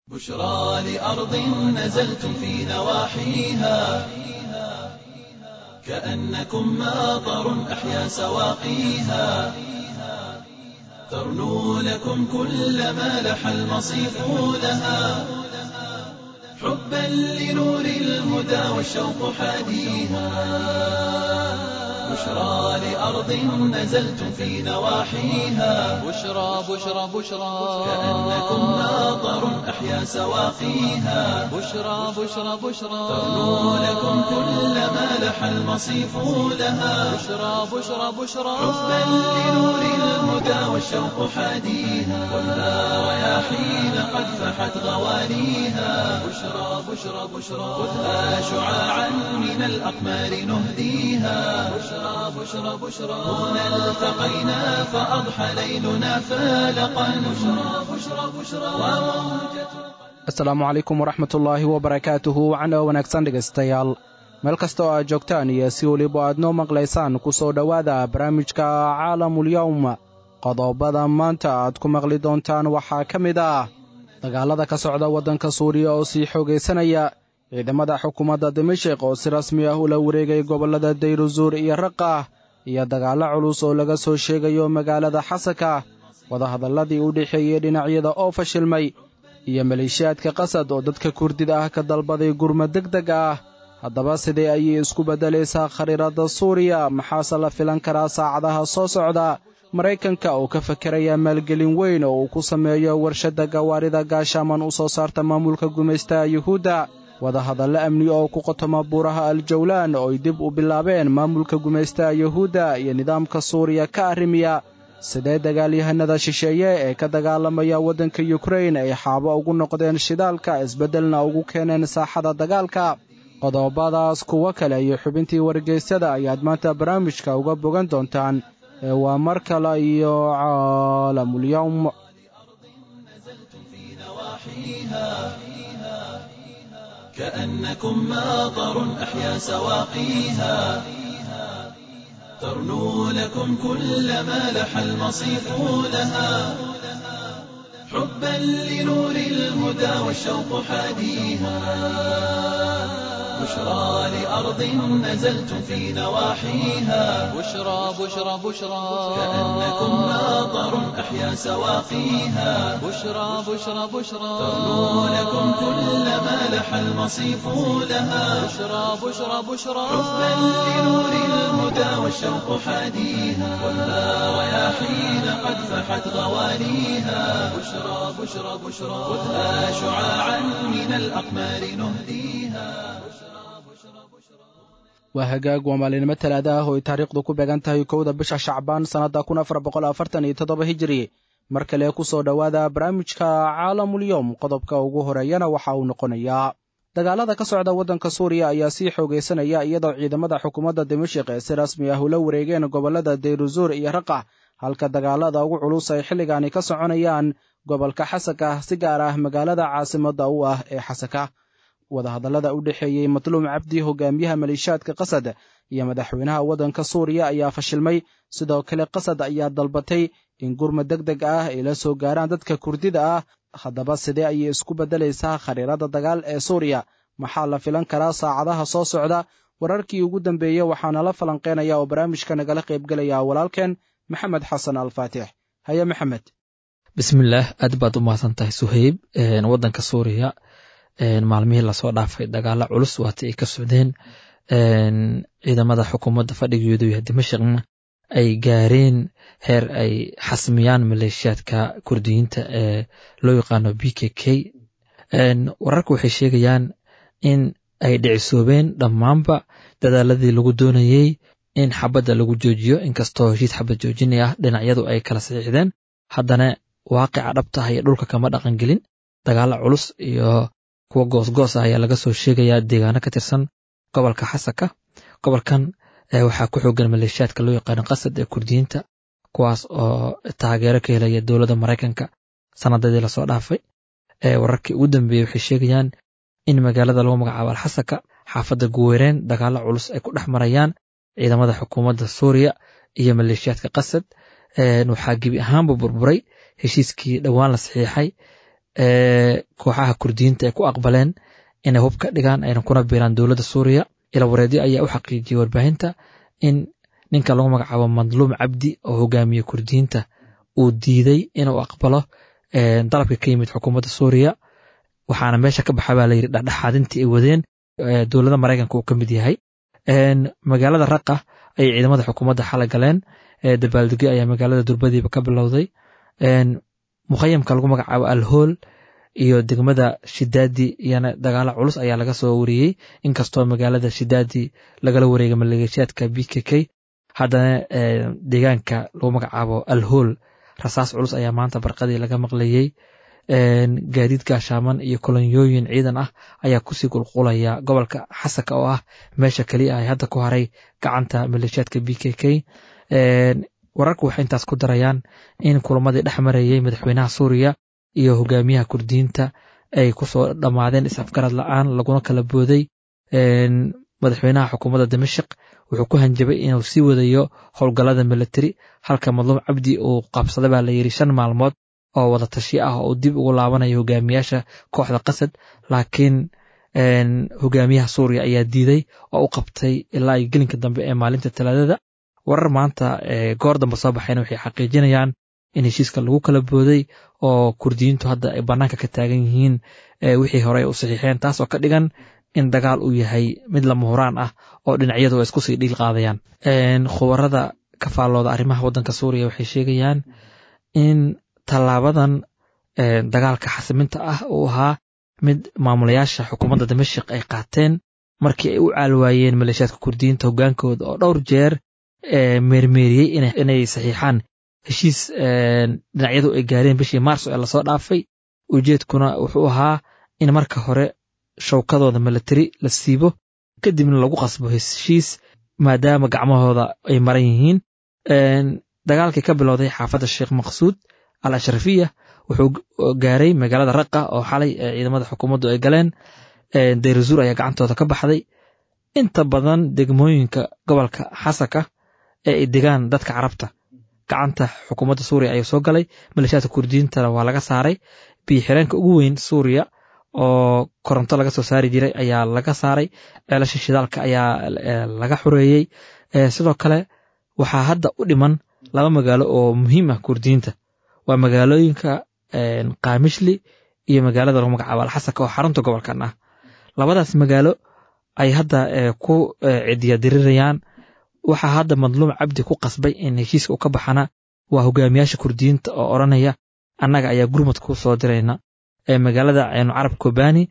بشرى لأرض نزلتم في نواحيها كأنكم ماطر أحيا سواقيها ترنو لكم كل ما لح المصيف لها حبا لنور الهدى والشوق حاديها بشرى لأرض نزلتم في نواحيها بشرى بشرى بشرى كأنكم ماطر أحيا سواقيها بشرى بشرى بشرى ترنو لكم كل ما لح المصيف لها بشرى بشرى بشرى حبا لنور الهدى والشوق حاديها والنار رياحين قد فحت غواليها بشرى بشرى بشرى خذها شعاعا من الأقمار نهديها بشرى بشرى بشرى هنا التقينا فأضحى ليلنا فالقا بشرى بشرى بشرى وموجة asalaamu calaykum waraxmatullaahi wabarakaatuhu wacna wanaagsan dhegaystayaal meel kasta oo aad joogtaan iyo si weliba aad noo maqlaysaan ku soo dhowaada barnaamijka caalamulyawm qodobada maanta aad ku maqli doontaan waxaa ka mid ah dagaalada ka socda waddanka suuriya oo sii xoogaysanaya ciidamada xukuumadda dimashik oo si rasmi ah ula wareegay gobollada dayruzuur iyo raqah iyo dagaallo culus oo laga soo sheegayo magaalada xasaka wadahadalladii u dhexeeyey dhinacyada oo fashilmay iyo maleeshiyaadka qasad oo dadka kurdida ah ka dalbaday gurmad deg deg ah haddaba sidee ayay isku beddelaysaa khariiradda suuriya maxaase la filan karaa saacadaha soo socda maraykanka oo ka fakeraya maalgelin weyn oo uu ku sameeyo warshadda gawaarida gaashaaman u soo saarta maamulka gumaystaha yuhuudda wadahadallo amni oo ku qotoma buuraha aljawlaan oo ay dib u bilaabeen maamulka gumaystaha yuhuudda iyo nidaamka suuriya ka arrimiya sidee dagaalyahanada shisheeye ee ka dagaalamaya waddanka yukrain ay xaabo ugu noqdeen shidaalka isbeddelna ugu keeneen saaxada dagaalka qodobadaas kuwo kale iyo xubintii wargeysyada ayaad maanta barnaamijka uga bogan doontaan ee waa mar kale iyo caalamulyawm في نواحيها كأنكم ماطر أحيا سواقيها ترنو لكم كل ما لح المصيف لها حبا لنور الهدى والشوق حاديها بشرى لأرض نزلتم في نواحيها بشرى بشرى بشرى كأنكم ماطر أحيا سواقيها بشرى بشرى بشرى ترنو لكم كل ما لح المصيف لها بشرى بشرى بشرى حبا لنور الهدى والشوق حاديها والنار رياحين قد فحت غواليها بشرى بشرى بشرى خذها شعاعا من الأقمار نهديها waa hagaag waa maalinimo talaada ah oo ay taariikhdu ku beegan tahay kowda bisha shacbaan sannadda kun afar boqol afartan iyo toddoba hijiri mar kale ku soo dhowaada barnaamijka caalamulyowm qodobka ugu horeeyana waxa uu noqonayaa dagaalada ka socda waddanka suuriya ayaa sii xoogaysanaya iyadoo ciidamada xukuumadda dimashik ee si rasmi ah ula wareegeen gobollada dayruzuur iyo raqah halka dagaalada ugu culus ay xilligaani ka soconayaan gobolka xasaka si gaar ah magaalada caasimadda u ah ee xasaka wadahadallada u dhexeeyey matluum cabdi hogaamiyaha maleeshiyaadka qasad iyo madaxweynaha waddanka suuriya ayaa fashilmay sidoo kale qasad ayaa dalbatay in gurmad deg deg ah ay la soo gaaraan dadka kurdida ah haddaba sidee ayay isku beddelaysaa khariirada dagaal ee suuriya maxaa la filan karaa saacadaha soo socda wararkii ugu dambeeyey waxaana la falanqeynaya oo barnaamijka nagala qaybgelaya walaalkeen maxamed xasan alfaatix haye maxamed bismillaah aad baad u mahadsan tahay suheyb waddanka suuriya maalmihii lasoo dhaafay dagaalo culus waati ay ka socdeen ciidamada xukuumadda fadhigeedu yahay dimashikna ay gaareen heer ay xasmiyaan maleeshiyaadka kurdiyiinta ee loo yaqaano b k k wararka waxay sheegayaan in ay dhicisoobeen dhammaanba dadaaladii lagu doonayey in xabadda lagu joojiyo inkastoo heshiis xabad joojinay ah dhinacyadu ay kala saxiixdeen haddana waaqica dhabtah iyo dhulka kama dhaqan gelin dagaalo culus iyo kuwa goosgoos ah ayaa laga soo sheegayaa deegaano ka tirsan gobolka xasaka gobolkan waxaa ku xoogan maleeshiyaadka loo yaqaano qasad ee kurdiyiinta kuwaas oo taageero ka helaya dowladda maraykanka sanadadii lasoo dhaafay wararkii ugu dambeeyey waxay sheegayaan in magaalada lagu magacaabo alxasaka xaafadda guweereen dagaalo culus ay ku dhex marayaan ciidamada xukuumadda suuriya iyo maleeshiyaadka qasad waxaa gebi ahaanba burburay heshiiskii dhowaan la saxiixay kooxaha kurdiyiinta ay ku aqbaleen inay hub ka dhigaan ayna kuna biiraan dowladda suuriya ila wareedyo ayaa u xaqiijiyey warbaahinta in ninka lagu magacaabo madluum cabdi oo hogaamiye kurdiyiinta uu diiday inuu aqbalo dalabka ka yimid xukuumadda suuriya waxaana meesha ka baxa baa layidhi dhexdhexaadintii ay wadeen dowladda maraykanka uu ka mid yahay magaalada raqa ayay ciidamada xukuumadda xala galeen dabaaldegyo ayaa magaalada durbadiiba ka bilowday mukhayamka lagu magacaabo alhool iyo degmada shidaadi iyana dagaalo culus ayaa laga soo wariyey inkastoo magaalada shidaadi lagala wareegay maleeshiyaadka b k k haddana deegaanka lagu magacaabo alhool rasaas culus ayaa maanta barqadii laga maqlayey gaadiid gaashaaman iyo kolonyooyin ciidan ah ayaa kusii qulqulaya gobolka xasaka oo ah meesha keliya ay hadda ku haray gacanta maleeshiyaadka b k k wararku waxay intaas ku darayaan in kulamadii dhex marayey madaxweynaha suuriya iyo hogaamiyaha kurdiyiinta ay kusoo dhammaadeen is-afgarad la-aan laguna kala booday madaxweynaha xukuumadda dimashik wuxuu ku hanjabay inuu sii wadayo howlgallada militari halka madluum cabdi uu qabsaday baa layidhi shan maalmood oo wada tashi ah oo uu dib ugu laabanayo hogaamiyaasha kooxda qasad laakiin hogaamiyaha suuriya ayaa diiday oo u qabtay ilaa iyo gelinka dambe ee maalinta talaadada warar maanta goor dambe soo baxayna waxay xaqiijinayaan in heshiiska lagu kala booday oo kurdiyiintu hadda ay bannaanka ka taagan yihiin wixii hore u saxiixeen taas oo ka dhigan in dagaal uu yahay mid lama huraan ah oo dhinacyadu ay isku sii dhiil qaadayaan khubarada ka faallooda arrimaha waddanka suuriya waxay sheegayaan in tallaabadan dagaalka xasiminta ah uu ahaa mid maamulayaasha xukuumadda dimashik ay qaateen markii ay u caalwaayeen maleeshiyaadka kurdiyiinta hogaankooda oo dhowr jeer meermeeriyey inay saxiixaan heshiis dhinacyadu ay gaareen bishii maarso ee lasoo dhaafay ujeedkuna wuxuu ahaa in marka hore shawkadooda militari la siibo kadibna lagu qasbo heshiis maadaama gacmahooda ay maran yihiin dagaalkii ka bilowday xaafadda sheekh maqsuud al ashrafiya wuxuu gaaray magaalada raqa oo xalay ciidamada xukuumaddu ay galeen dayrazuur ayaa gacantooda ka baxday inta badan degmooyinka gobolka xasaka ee ay degaan dadka carabta gacanta xukuumadda suuriya ayaa soo galay maleeshiyaadka kurdiyiintana waa laga saaray biyo-xireenka ugu weyn suuriya oo koronto laga soo saari jiray ayaa laga saaray ceelasha shidaalka ayaa laga xoreeyey sidoo kale waxaa hadda u dhiman laba magaalo oo muhiim ah kurdiyiinta waa magaalooyinka kaamishli iyo magaalada lagu magacaabo alxasaka oo xarunta gobolkan ah labadaas magaalo ay hadda ku cidiya dirirayaan waxaa hadda madluum cabdi ku qasbay in heshiiska u ka baxana waa hogaamiyaasha kurdiyiinta oo odhanaya annaga ayaa gurmad ku soo dirayna magaalada ceynu carab kobani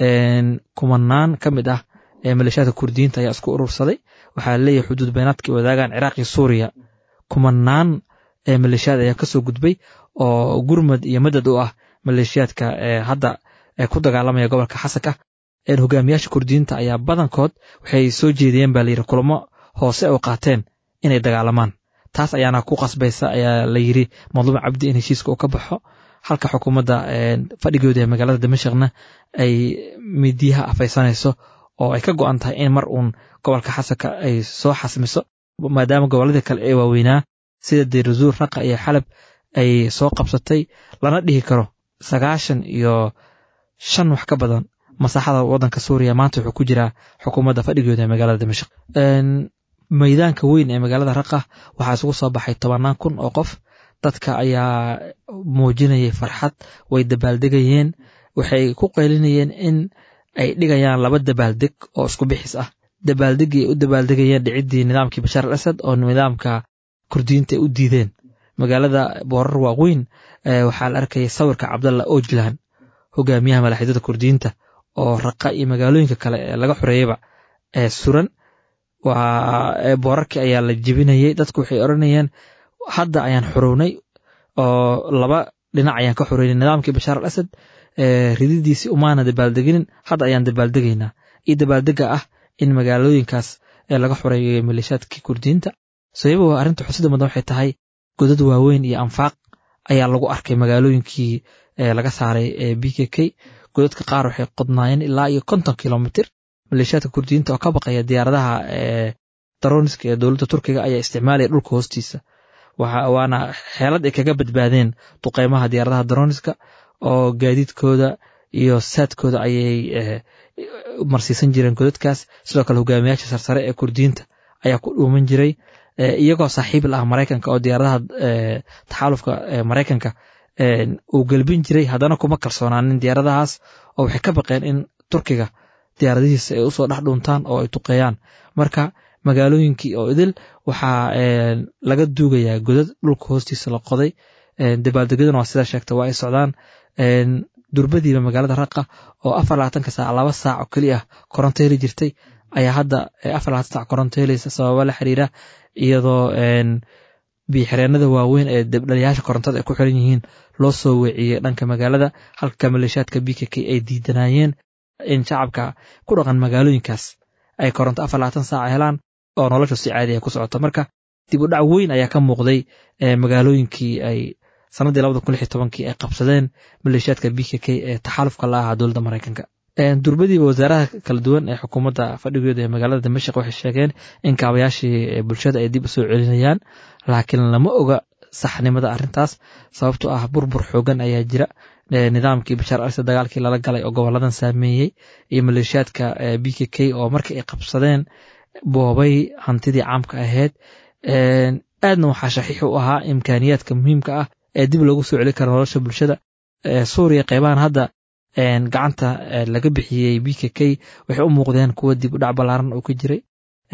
kumanaan ka mid ah maleeshiyaadka kurdiyiinta ayaa isku urursaday waxaa leeyahay xuduud beenaadkii wadaagaan ciraaq iyo suuriya kumanaan maleeshiyaad ayaa kasoo gudbay oo gurmad iyo madad u ah maleeshiyaadka hadda ku dagaalamaya gobolka xasaka hogaamiyaasha kurdiyiinta ayaa badankood waxay soo jeediyeen baa layidhi kulamo hoose oo qaateen inay dagaalamaan taas ayaana ku qasbaysa ayaa la yidhi madluum cabdi in heshiiska uu ka baxo halka xukuumadda fadhigooda ee magaalada damashikna ay midiyaha afaysanayso oo ay ka go'an tahay in mar uun gobolka xasaka ay soo xasmiso maadaama gobolladii kale ee waaweynaa sida dayrazuur raqa iyo xalab ay soo qabsatay lana dhihi karo sagaashan iyo shan wax ka badan masaaxada waddanka suuriya maanta wuxuu ku jiraa xukuumadda fadhigooda ee magaalada dimashik maydaanka weyn ee magaalada raqa waxaa isugu soo baxay tobannaan kun oo qof dadka ayaa muujinayay farxad way dabaaldegayeen waxay ku qaylinayeen in ay dhigayaan laba dabaaldeg oo isku bixis ah dabaaldeggii ay u dabaaldegayeen dhiciddii nidaamkii bashaar al asad oo nidaamka kurdiyiinta ay u diideen magaalada boorar waaweyn waxaa la arkayay sawirka cabdalla ojlan hogaamiyaha malaaxiidada kurdiyiinta oo raqa iyo magaalooyinka kale ee laga xoreeyeyba ee suran waa boorarkii ayaa la jebinayay dadku waxay odhanayeen hadda ayaan xorownay oo laba dhinac ayaan ka xoreynay nidaamkii bashaar al asad rididiisii umaana dabaaldeginin hadda ayaan dabaaldegaynaa iyo dabaaldega ah in magaalooyinkaas laga xoreeyay maleeshiyaadkii kurdiyiinta sababa waa arrinta xusida mudan waxay tahay godad waaweyn iyo anfaaq ayaa lagu arkay magaalooyinkii laga saaray b k k godadka qaar waxay qodnaayeen ilaa iyo konton kilomitr maleeshiyaadka kurdiyiinta oo ka baqaya diyaaradaha daroniska ee dowladda turkiga ayaa isticmaalaya dhulka hoostiisa waana xeelad ay kaga badbaadeen duqeymaha diyaaradaha daroniska oo gaadiidkooda iyo saadkooda ayay marsiisan jireen godadkaas sidoo kale hogaamiyaasha sarsare ee kurdiyiinta ayaa ku dhuuman jiray iyagoo saaxiib la ah maraykanka oo diyaaradaha taxaalufka maraykanka uu gelbin jiray haddana kuma kalsoonaanin diyaaradahaas oo waxay ka baqeen in turkiga diyaaradihiisa ay usoo dhex dhuuntaan oo ay tuqeeyaan marka magaalooyinkii oo idil waxaa laga duugayaa godad dhulka hoostiisa la qoday dabaaldegyaduna waa sidaa sheegta waa ay socdaan durbadiiba magaalada raqa oo afar labaatanka saac laba saac oo keli ah koronto heli jirtay ayaa hadda afar labaatan saac koronto helaysa sababa la xiriira iyadoo biixireenada waaweyn ee debdhaliyaasha korontada ay ku xiran yihiin loo soo weeciyey dhanka magaalada halka maleeshaadka b k k ay diidanayeen in shacabka ku dhaqan magaalooyinkaas ay koronto afar labaatan saac helaan oo noloshu si caadi ah ku socoto marka dib u dhac weyn ayaa ka muuqday magaalooyinkii ay sanadii labada kun lix iyo tobankii ay qabsadeen maleeshiyaadka b k k ee taxaalufka la ahaa dowladda maraykanka durbadiiba wasaaraha kala duwan ee xukuumadda fadhigooda ee magaalada dimashik waxay sheegeen in kaabayaashii bulshada ay dib u soo celinayaan laakiin lama oga saxnimada arrintaas sababtoo ah burbur xoogan ayaa jira nidaamkii bashaar alse dagaalkii lala galay oo goboladan saameeyey iyo maleeshiyaadka b k k oo markii ay qabsadeen boobay hantidii caamka ahayd aadna waxaa shaxiix u ahaa imkaaniyaadka muhiimka ah ee dib loogu soo celi kara nolosha bulshada suuriya qeybahan hadda gacanta laga bixiyey b k k waxay u muuqdeen kuwa dib u dhac ballaaran oo ka jiray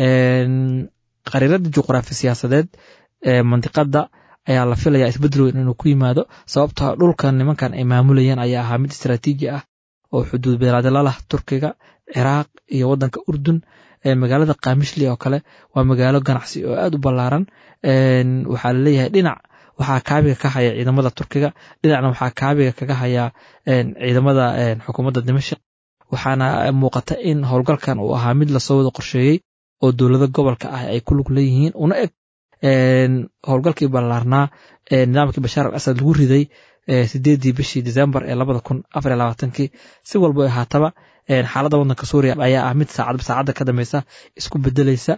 qariirada juqraafi siyaasadeed ee mandiqada ayaa la filayaa isbedel weyn inuu ku yimaado sababtoo dhulkan nimankan ay maamulayeen ayaa ahaa mid istaraatiiji ah oo xuduud beelaadla lah turkiga ciraaq iyo waddanka urdun magaalada kamishli oo kale waa magaalo ganacsi oo aad u ballaaran waxaa laleeyahay dhinac waxaa kaabiga ka haya ciidamada turkiga dhinacna waxaa kaabiga kaga haya ciidamada xukuumadda dimashik waxaana muuqata in howlgalkan uu ahaa mid lasoo wada qorsheeyey oo dowlado gobolka ah ay ku lug leeyihiin una eg howlgalkii ballaarnaa nidaamkii bashaar al asad lagu riday sideedii bishii decembar ee labada kun afar iyo labaatankii si walba ahaataba xaaladda waddanka suuriya ayaa ah mid saacadba saacadda ka dambeysa isku bedelaysa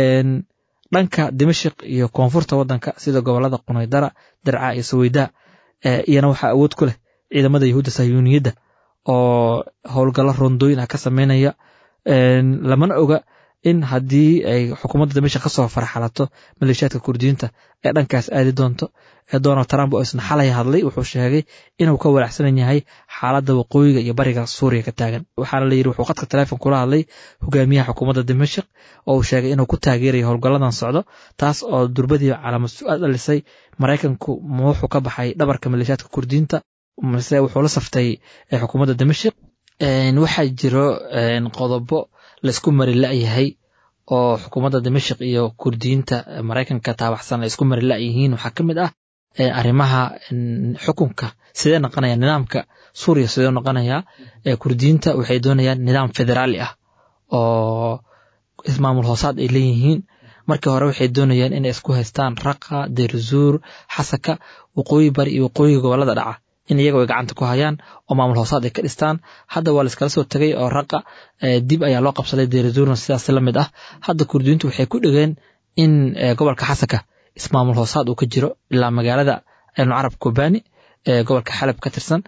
dhanka dimashik iyo koonfurta waddanka sida gobolada qunaydara darca iyo saweydaa iyana waxaa awood ku leh ciidamada yahuudda sayuuniyadda oo howlgallo rondooyin ah ka sameynaya lamana oga in haddii ay xukuumadda dimashik ka soo farxalato maleeshiyaadka kurdiyiinta ee dhankaas aadi doonto donald trump oo isna xalay hadlay wuxuu sheegay inuu ka walaacsanan yahay xaaladda waqooyiga iyo bariga suuriya ka taagan waxaana la yidhi wuxuu khadka teleefon kula hadlay hogaamiyaha xukuumadda dimashik oo uu sheegay inuu ku taageerayo howlgalladan socdo taas oo durbadiiba calaamad su-aal dhalisay maraykanku ma wuxuu ka baxay dhabarka maleeshiyaadka kurdiyiinta mase wuxuu la saftay xukuumadda dimashik waxaa jiro qodobo laisku mari la-yahay oo xukuumadda dimashik iyo kurdiyiinta maraykanka taabaxsan ay isku mari la-yihiin waxaa ka mid ah arrimaha xukunka sidee noqonaya nidaamka suuriya sidee noqonaya kurdiyiinta waxay doonayaan nidaam federaali ah oo ismaamul hoosaad ay leeyihiin markii hore waxay doonayaan inay isku haystaan raqa deerzuur xasaka waqooyi bari iyo waqooyiga gobolada dhaca in iyaga ay gacanta ku hayaan oo maamul hoosaad ay ka dhistaan hadda waa laiskala soo tegay oo raqa dib ayaa loo qabsaday deerzuurna sidaas la mid ah hadda kurdiyiintu waxay ku dhigeen in gobolka xasaka ismaamul hoosaad uu ka jiro ilaa magaalada carab kobani ee gobolka xalab ka tirsan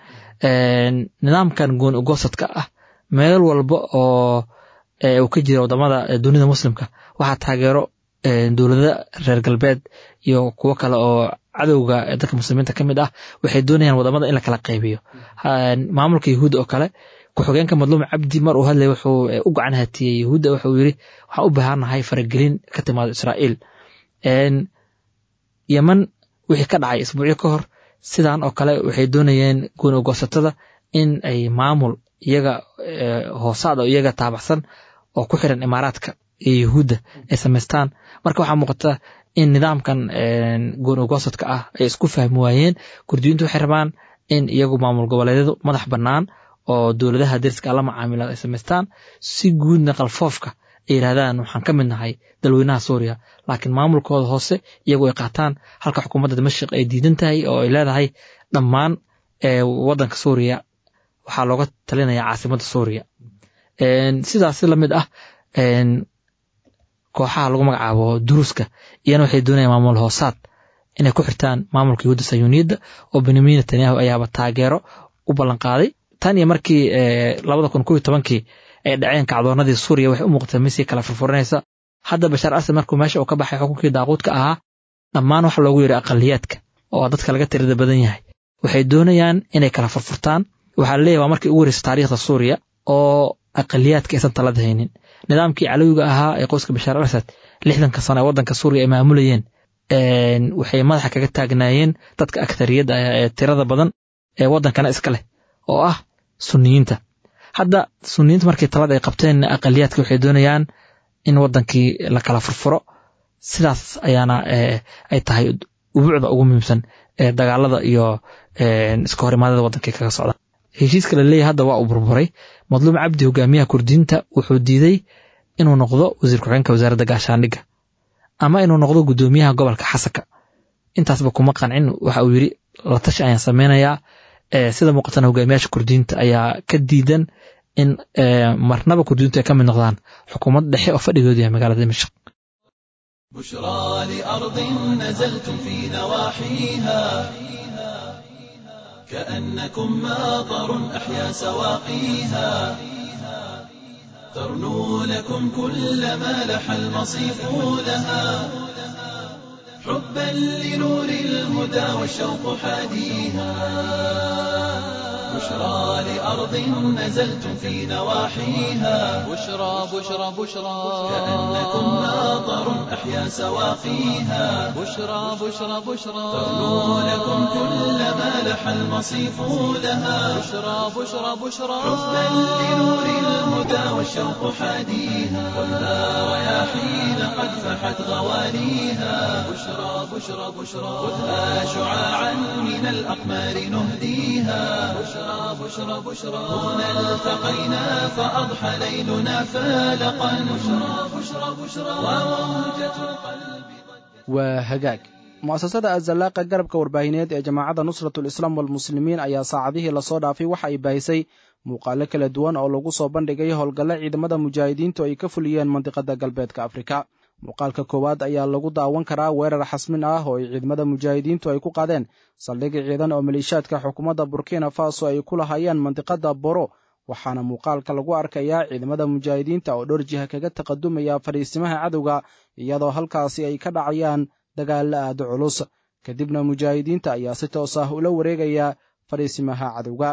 nidaamkan gooni ugosadka ah meel walba oo uu ka jira wadamada dunida muslimka waxaa taageero dowlada reer galbeed iyo kuwo kale oo cadowga dadka muslimiinta ka mid ah waxay doonayaan wadamada in la kala qaybiyo maamulka yahuud oo kale ku-xigeenka madluum cabdi mar uu hadlay wuxuu u gacan hatiyey yahuudda wuxuu yiri waxaan u baahannahay faragelin ka timaado israa'iil yeman wixii ka dhacay isbuucyo ka hor sidan oo kale waxay doonayeen gooni ugoosatada in ay maamul iyaga hoosaad oo iyaga taabaxsan oo ku xiran imaaraadka iyo yahuudda ay samaystaan marka waxaa muuqata in nidaamkan gooni ugoosadka ah ay isku fahmi waayeen kurdiyiintu waxay rabaan in iyagu maamul goboleedyadu madax bannaan oo dowladaha deriska la macaamila ay samaystaan si guudna qalfoofka ay yidhahdaan waxaan ka mid nahay dalweynaha suuriya laakiin maamulkooda hoose iyagu ay qaataan halka xukuumadda dimashik ay diidan tahay oo ay leedahay dhammaan waddanka suuriya waxaa looga talinaya caasimadda suuriya sidaasi la mid ah kooxaha lagu magacaabo duruuska iyana waxay doonayaan maamul hoosaad inay ku xirtaan maamulka yahuudda sayuuniyadda oo benyamin netanyahu ayaaba taageero u ballanqaaday tan iyo markii labada kun kow iyo tobankii ay dhaceen kacdoonadii suuriya waxay u muuqatay misii kala furfuranaysa hadda bashaar asad markuu meesha uu ka baxay xukunkii daaquudka ahaa dhammaan waxa loogu yidhi aqaliyaadka oo dadka laga tirada badan yahay waxay doonayaan inay kala furfurtaan waxaa laleeyahy waa markii ugu horeysa taariikhda suuriya oo aqaliyaadka aysan talada haynin nidaamkii calowiga ahaa ee qoyska bashaar al asad lixdanka sano ee waddanka suuriya ay maamulayeen waxay madaxa kaga taagnaayeen dadka aktariyadda ah ee tirada badan ee waddankana iska leh oo ah sunniyiinta hadda sunniyiinta markii talada ay qabteen aqaliyaadka waxay doonayaan in waddankii la kala furfuro sidaas ayaana ay tahay ubuucda ugu muhiimsan ee dagaalada iyo iska horimaadada waddankii kaga socda heshiiska la leeyahay hadda waa uu burburay madluum cabdi hogaamiyaha kurdiinta wuxuu diiday inuu noqdo wasiir ku-xigeenka wasaaradda gaashaandhigga ama inuu noqdo guddoomiyaha gobolka xasanka intaasba kuma qancin waxa uu yidhi la tashi ayaan sameynayaa sida muuqatana hogaamiyaasha kurdiinta ayaa ka diidan in marnaba kurdiintu ay ka mid noqdaan xukuumad dhexe oo fadhigoodu yahay magaalada dimashq بشرى لأرض نزلتم في نواحيها كأنكم ماطر أحيا سواقيها ترنو لكم كل ما لح المصيف لها حبا لنور الهدى والشوق حاديها بشرى لأرض نزلتم في نواحيها بشرى بشرى بشرى كأنكم ماطر أحيا سواقيها بشرى بشرى بشرى ترنو لكم كل ما لح المصيف لها بشرى بشرى بشرى حبا لنور الهدى والشوق حاديها والنار رياحين قد فحت غواليها بشرى بشرى بشرى خذها شعاعا من الأقمار نهديها بشرى بشرى بشرى هنا التقينا فأضحى ليلنا فالقا بشرى بشرى بشرى وموجة القلب waa hagaag mu'asasada azallaaqa garabka warbaahineed ee jamaacadda nusratul islaam walmuslimiin ayaa saacadihii lasoo dhaafay waxa ay baahisay muuqaalo kala duwan oo lagu soo bandhigay howlgalle ciidamada mujaahidiintu ay ka fuliyeen mandiqada galbeedka afrika muuqaalka koowaad ayaa lagu daawan karaa weerar xasmin ah oo ay ciidamada mujaahidiintu ay ku qaadeen saldhigi ciidan oo maliishaadka xukuumadda burkina faso ay ku lahaayeen mandiqada boro waxaana muuqaalka lagu arkayaa ciidamada mujaahidiinta oo dhowr jiha kaga taqadumaya fadhiisimaha cadowga iyadoo halkaasi ay ka dhacayaan dagaalla aada culus kadibna mujaahidiinta ayaa si toos ah ula wareegaya fadhiisimaha cadowga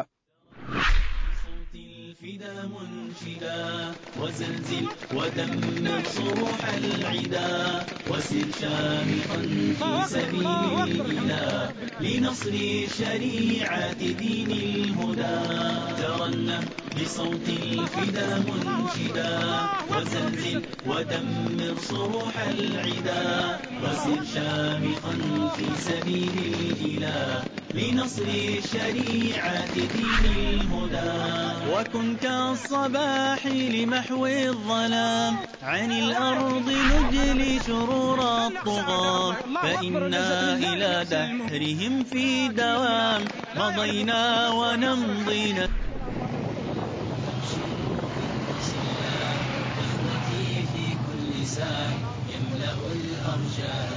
الفدا منشدا وزلزل ودمر صروح العدا وسر شامخا في سبيل الإله لنصر شريعة دين الهدى ترنم بصوت الفدا منشدا وزلزل ودمر صروح العدا وسر شامخا في سبيل الإله لنصر شريعة دين الهدى وكن كالصباح لمحو الظلام عن الأرض نجلي شرور الطغاة فإنا إلى دهرهم في دوام مضينا ونمضي في كل ساع يملأ الأرجاء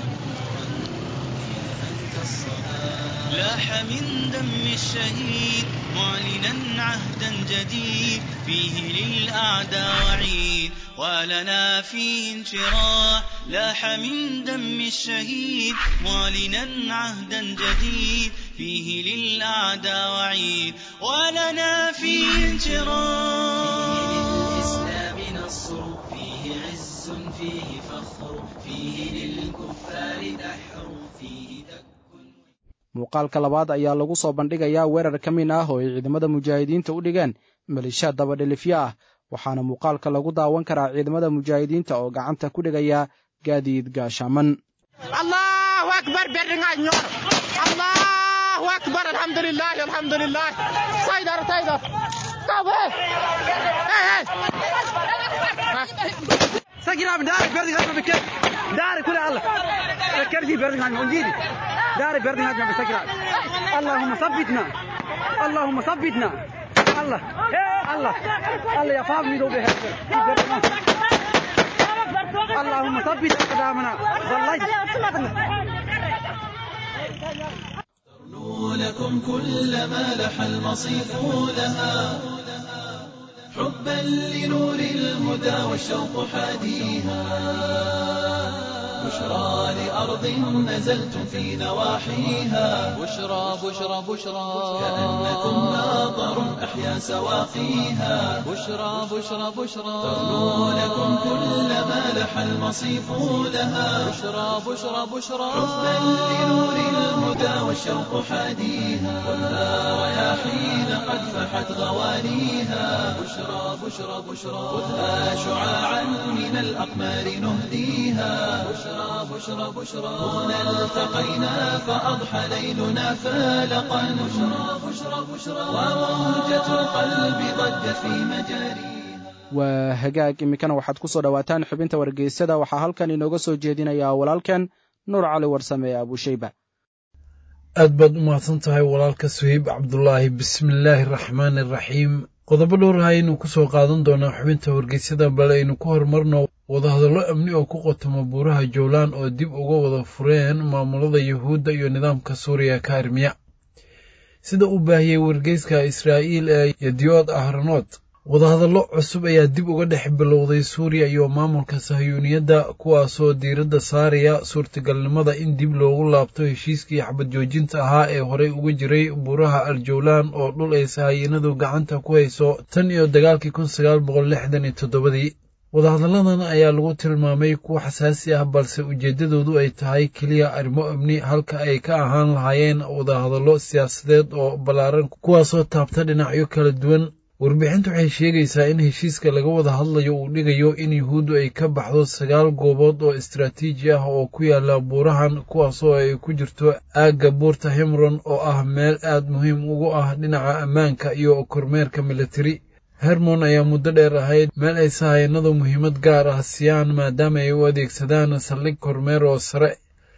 لاح من دم الشهيد معلنا عهدا جديد فيه للأعداء وعيد ولنا فيه انشراح لاح من دم الشهيد معلنا عهدا جديد فيه للأعداء وعيد ولنا فيه انشراح فيه للإسلام نصر فيه عز فيه فخر فيه للكفار دحر فيه دك muuqaalka labaad ayaa lagu soo bandhigayaa weerar ka min ah oo ay ciidamada mujaahidiinta u dhigeen malishaad dabadhelifyo ah waxaana muuqaalka lagu daawan karaa ciidamada mujaahidiinta oo gacanta ku dhigaya gaadiid gaashaaman allahu akbar berringa ñor allahu akbar alhamdulillah alhamdulillah saydar saydar kabe سجل دارك بردك هجمة بكيف دارك كل الله كرسي بردك هجمة ونجيلي دارك بردك هجمة بسجل اللهم ثبتنا اللهم ثبتنا الله الله الله يا فاضل ميدو به اللهم ثبت أقدامنا والله ترنو لكم كل ما لح المصيف لها حبا لنور الهدى والشوق حاديها بشرى لأرض نزلتم في نواحيها بشرى بشرى بشرى كأنكم ناظر أحيا سواقيها بشرى بشرى بشرى ترنو لكم كل ما لح المصيف لها بشرى بشرى بشرى حبا لنور الهدى والشوق حاديها والنار رياحين قد فحت غوانيها بشرى بشرى بشرى خذها شعاعا من الأقمار نهديها بشرى بشرى بشرى هنا التقينا فأضحى ليلنا فالقا بشرى بشرى بشرى وموجة القلب ضجت في مجاريها waa hagaag iminkana waxaad ku soo dhowaataan xubinta wargeysyada waxaa halkan inooga soo jeedinayaa walaalkan nuur cali warsame abushayba aad baad u mahadsan tahay walaalka suheyb cabdulaahi bismillaahi araxmaani araxiim qodobo dhowr ah aynu ku soo qaadan doonaa xubinta wargeysyada bal aynu ku horumarno wadahadallo amni oo ku qotoma buuraha jowlaan oo dib uga wada fureen maamulada yuhuudda iyo nidaamka suuriya ka armiya sida uu baahiyey wargeyska israa'iil ee yadiyood ahranood wadahadallo cusub ayaa dib uga dhex bilowday suuriya iyo maamulka sahiyuuniyadda kuwaasoo diiradda saaraya suurtagalnimada in dib loogu laabto heshiiskii xabad joojinta ahaa ee horey uga jiray buuraha aljowlaan oo dhul ay sahayiinadu gacanta ku hayso tan iyo dagaalkii kun sagaal boqol lixdan iyo toddobadii wadahadalladan ayaa lagu tilmaamay kuwa xasaasi ah balse ujeeddadoodu ay tahay keliya arrimo amni halka ay ka ahaan lahaayeen wadahadallo siyaasadeed oo ballaaran kuwaasoo taabta dhinacyo kala duwan warbixintu waxay sheegaysaa in heshiiska laga wada hadlayo uu dhigayo in yuhuuddu ay ka baxdo sagaal goobood oo istaraatiiji ah oo ku yaala buurahan kuwaasoo ay ku jirto aagga buurta himron oo ah meel aad muhiim ugu ah dhinaca ammaanka iyo kormeerka militari hermon ayaa muddo dheer ahayd meel ay sahayanadu muhiimad gaar ah siiyaan maadaama ay u adeegsadaan saldhig kormeer oo sare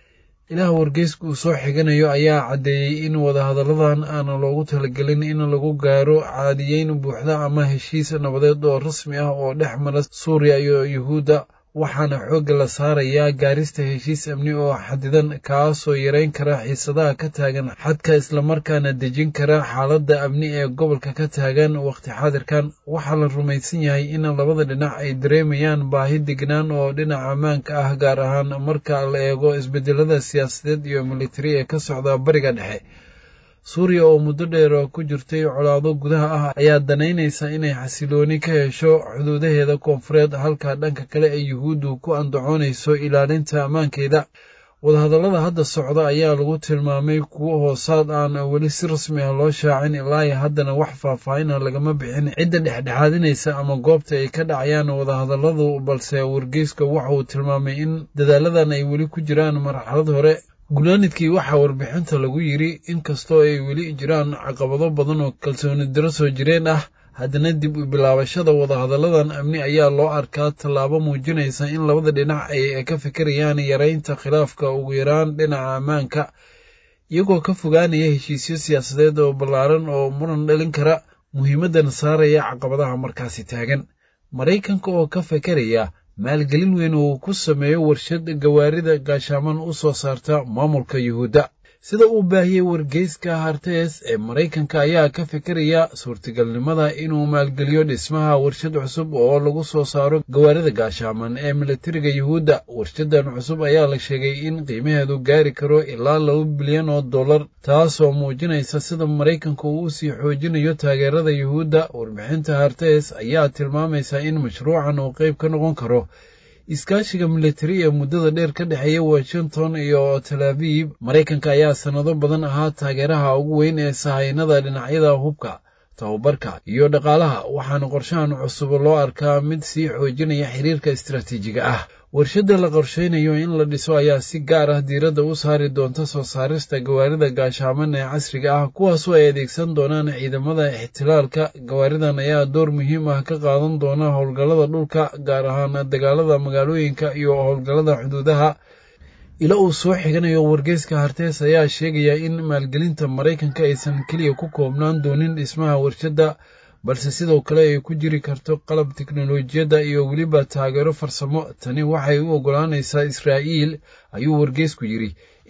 ilaah wargeyska uu soo xiganayo ayaa caddeeyey in wadahadalladan aana loogu talagelin in lagu gaaro caadiyeyn buuxda ama heshiis nabadeed oo rasmi ah oo dhex mara suuriya iyo yuhuudda waxaana xoogga la saarayaa gaarista heshiis amni oo xadidan kaasoo yareyn kara xiisadaha ka taagan xadka islamarkaana dejin kara xaaladda amni ee gobolka ka taagan wakhti xaadirkan waxaa la rumaysan yahay in labada dhinac ay dareemayaan baahi degnaan oo dhinaca ammaanka ah gaar ahaan marka la eego isbedelada siyaasadeed iyo militari ee ka socda bariga dhexe suuriya oo muddo dheer ku jirtay colaado gudaha ah ayaa danaynaysa inay xasilooni ka hesho xuduudaheeda koonfureed halka dhanka kale ay yuhuuddu ku andacoonayso ilaalinta ammaankeeda wadahadallada hadda socda ayaa lagu tilmaamay kuwo hoosaad aan weli si rasmi ah loo shaacin ilaa haddana wax faahfaahina lagama bixin cidda dhexdhexaadinaysa ama goobta ay ka dhacayaan wadahadalladu balse wargeyska waxa uu tilmaamay in dadaaladan ay weli ku jiraan marxalad hore gunaanidkii waxaa warbixinta lagu yidri inkastoo ay weli jiraan caqabado badan oo kalsooni daro soo jireen ah haddana dib u bilaabashada wadahadalladan amni ayaa loo arkaa tallaabo muujinaysa in labada dhinac ay ka fikirayaan yareynta khilaafka ugu yaraan dhinaca ammaanka iyagoo ka fogaanaya heshiisyo siyaasadeed oo ballaaran oo muran dhalin kara muhiimaddan saaraya caqabadaha markaasi taagan maraykanka oo ka fikiraya maalgelin weyn uu ku sameeyo warshad gawaarida gaashaaman u soo saarta maamulka yuhuudda sida uu baahiyey wargeyska hartees ee maraykanka ayaa ka fikiraya suurtagalnimada inuu maalgeliyo dhismaha warshad cusub oo lagu soo saaro gawaarida gaashaaman ee militariga yuhuudda warshadan cusub ayaa la sheegay in qiimaheedu gaari karo ilaa laba bilyan oo dollar taasoo muujinaysa sida maraykanka uu usii xoojinayo taageerada yuhuudda warbixinta hartees ayaa tilmaamaysa in mashruucan uu qayb ka noqon karo iskaashiga militari ee muddada dheer ka dhexeeya washington iyo tel abiib maraykanka ayaa sannado badan ahaa taageeraha ugu weyn ee sahaynada dhinacyada hubka tababarka iyo dhaqaalaha waxaana qorshahan cusub loo arkaa mid sii xoojinaya xiriirka istaraatiijiga ah warshadda la qorshaynayo in la dhiso ayaa si gaar ah diiradda u saari doonta soo saarista gawaarida gaashaaman ee casriga ah kuwaasoo ay adeegsan doonaan ciidamada ixtilaalka gawaaridan ayaa door muhiim ah ka qaadan doona howlgallada dhulka gaar ahaan dagaalada magaalooyinka iyo howlgallada xuduudaha ila uu soo xiganayo wargeyska hartees ayaa sheegaya in maalgelinta maraykanka aysan keliya ku koobnaan doonin dhismaha warshadda balse sidoo kale ay ku jiri karto qalab teknolojiyadda iyo weliba taageero farsamo tani waxay u oggolaanaysaa israa'iil ayuu wargeysku yidhi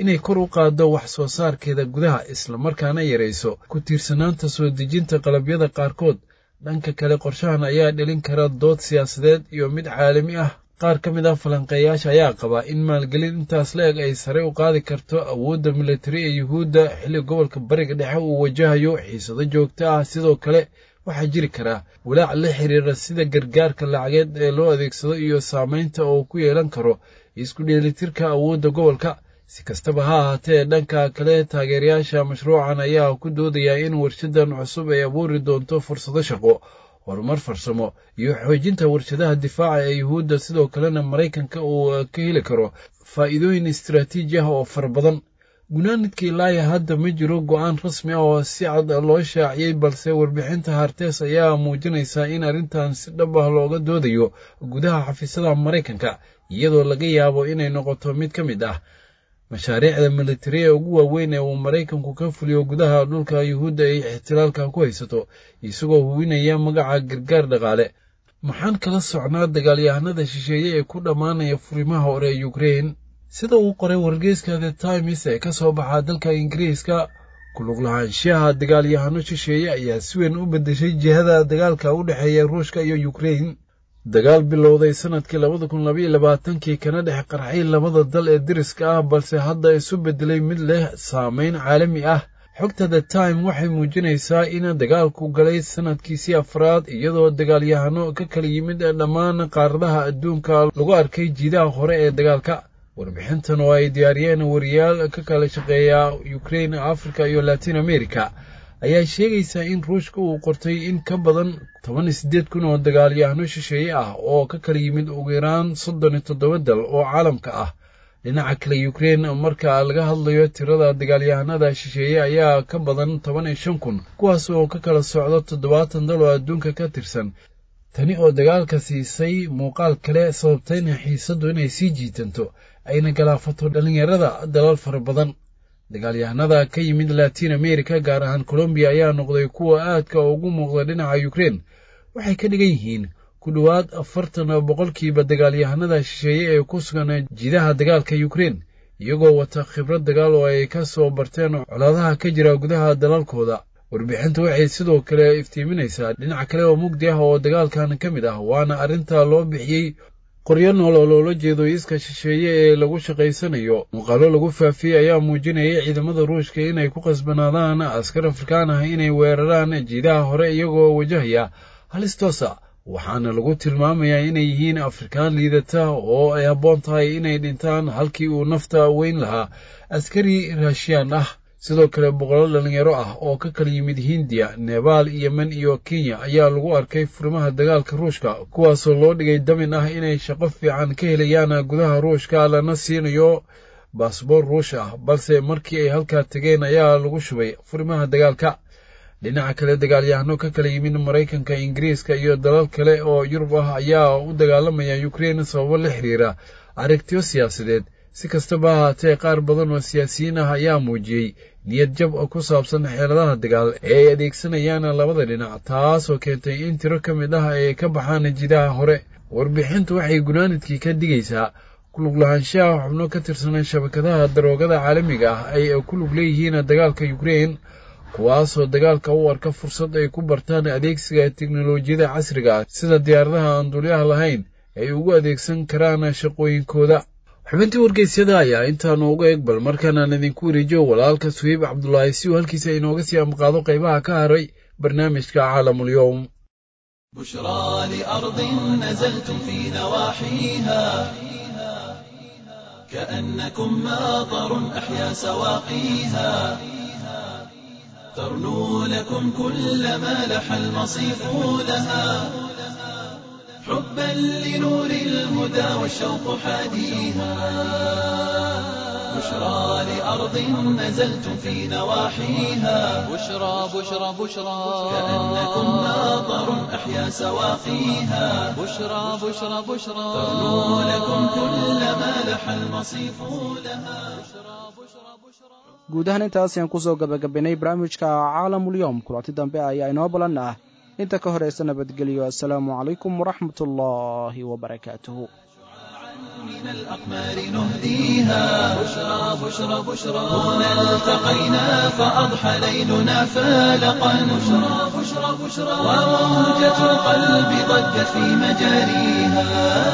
inay kor u qaaddo wax soo saarkeeda gudaha islamarkaana yarayso ku tiirsanaanta soo dejinta qalabyada qaarkood dhanka kale qorshahan ayaa dhelin kara dood siyaasadeed iyo mid caalami ah qaar ka mid ah falanqeeyaasha ayaa qabaa in maalgelin intaas la eg ay sare u qaadi karto awoodda militari ee yuhuudda xilli gobolka bariga dhexe uu wajahayo xiisado joogto ah sidoo kale waxaa jiri karaa walaac la xiriira sida gargaarka lacageed ee loo adeegsado iyo saamaynta oo ku yeelan karo isku dheelitirka awoodda gobolka si kastaba ha ahaatee dhanka kale taageerayaasha mashruucan ayaa ku doodayaa in warshadan cusub ay abuuri doonto fursado shaqo horumar farsamo iyo xoojinta warshadaha difaaca ee yuhuudda sidoo kalena maraykanka uu ka heli karo faa'iidooyin istaraatiiji ah oo fara badan gunaanidka ilaaya hadda ma jiro go'aan rasmi ah oo si cad loo shaaciyey balse warbixinta hartees ayaa muujinaysaa in arrintan si dhab ah looga doodayo gudaha xafiisyada maraykanka iyadoo laga yaabo inay noqoto mid ka mid ah mashaariicda militari ee ugu waaweyn ee uu maraykanku ka fuliyo gudaha dhulka yuhuudda ay ixtilaalka ku haysato isagoo hubinaya magaca gargaar dhaqaale maxaan kala socnaa dagaalyahanada shisheeye ee ku dhammaanaya furimaha hore ee yukrein sida uu qoray wargeyska the times ee ka soo baxa dalka ingiriiska kulug lahaanshaha dagaalyahano shisheeye ayaa si weyn u beddeshay jihada dagaalka u dhexeeya ruushka iyo yukrein dagaal bilowday sannadkii labada kun labaiyo labaatankii kana dhex qarxay labada dal ee deriska ah balse hadda isu beddelay mid leh saamayn caalami ah xogta the time waxay muujinaysaa in dagaalku galay sannadkiisii afraad iyadoo dagaalyahano ka kala yimid dhammaan qaaradaha adduunka lagu arkay jiidaha hore ee dagaalka warbixintan oo ay diyaariyeen wariyaal ka kala shaqeeya ukrain africa iyo latin america ayaa sheegaysaa in ruushka uu qortay in ka badan toban iyo siddeed kun oo dagaalyahano shisheeye ah oo ka kala yimid ugu yaraan soddon iyo toddoba dal oo caalamka ah dhinaca kale ukrein marka laga hadlayo tirada dagaalyahanada shisheeye ayaa ka badan toban iyo shan kun kuwaas oo ka kala socdo toddobaatan dal oo adduunka ka tirsan tani oo dagaalka siisay muuqaal kale sababtayna xiisaddu inay sii jiitanto ayna galaafato dhallinyarada dalal fara badan dagaalyahanada ka yimid latiin america gaar ahaan colombiya ayaa noqday kuwa aadka ugu muuqda dhinaca ukrein waxay ka dhigan yihiin ku dhowaad afartan boqolkiiba dagaalyahanada shisheeye ee ku sugan jidaha dagaalka ukrein iyagoo wata khibrad dagaal oo ay ka soo barteen colaadaha ka jira gudaha dalalkooda warbixintu waxay sidoo kale iftiiminaysaa dhinac kale oo mugdi ah oo dagaalkan ka mid ah waana arrinta loo bixiyey qoryo nool oo loola jeedo iska shisheeye ee lagu shaqaysanayo muuqaalo lagu faafiyey ayaa muujinaya ciidamada ruushka inay ku qasbanaadaan askar afrikaan ah inay weeraraan jiidaha hore iyagoo wajahaya halis toosa waxaana lagu tilmaamayaa inay yihiin afrikaan liidata oo ay habboon tahay inay dhintaan halkii uu nafta weyn lahaa askari raashiyaan ah sidoo kale boqolo dhallinyaro ah oo ka kala yimid hindiya nebaal yemen iyo kenya ayaa lagu arkay furimaha dagaalka ruushka kuwaasoo loo dhigay damin ah inay shaqo fiican ka helayaan gudaha ruushka lana siinayo baasboor ruush ah balse markii ay halkaa tegeen ayaa lagu shubay furimaha dagaalka dhinaca kale dagaalyahano ka kala yimid maraykanka ingiriiska iyo dalal kale oo yurub ah ayaa u dagaalamaya ukrein sababo la xiriira aragtiyo siyaasadeed si kastaba ahaatee qaar badan oo siyaasiyiin ah ayaa muujiyey niyad jab ku saabsan xeeladaha dagaal ee ay adeegsanayaan labada dhinac taasoo keentay in tiro ka mid ah ay ka baxaan jidaha hore warbixintu waxay gunaanidkii ka digaysaa kulug lahaanshaha xubno ka tirsan shabakadaha daroogada caalamiga ah ay ku lug leeyihiin dagaalka ukrein kuwaasoo dagaalka u arka fursad ay ku bartaan adeegsiga teknolojiyada casriga ah sida diyaaradaha aan dulyaha lahayn ay ugu adeegsan karaan shaqooyinkooda xubintii wargeysyada ayaa intaanu uga eg bal markaanaan idinku wareejiyo walaalka suheyb cabdulaahi si uu halkiisa inooga sii amqaado qaybaha ka haray barnaamijka caalamul-yowm بشرى لأرض نزلتم في نواحيها كأنكم ماطر أحيا سواقيها ترنو لكم كل ما لح المصيف لها حبا لنور الهدى والشوق حاديها بشرى لأرض نزلتم في نواحيها بشرى بشرى بشرى كأنكم ماطر أحيا سواقيها بشرى بشرى بشرى ترنو لكم كل ما لح المصيف لها guud ahaan intaas ayaan kusoo gabagabaynay barnaamijka caalamulyoom kulanti dambe ayaa inoo balan ah inta ka horaysa nabadgelyo assalaamu calaykum waraxmat ullaahi wabarakaatuhu بين الأقمار نهديها بشرى بشرى بشرى هنا التقينا فأضحى ليلنا فالقا بشرى بشرى بشرى وموجة القلب ضجت في مجاريها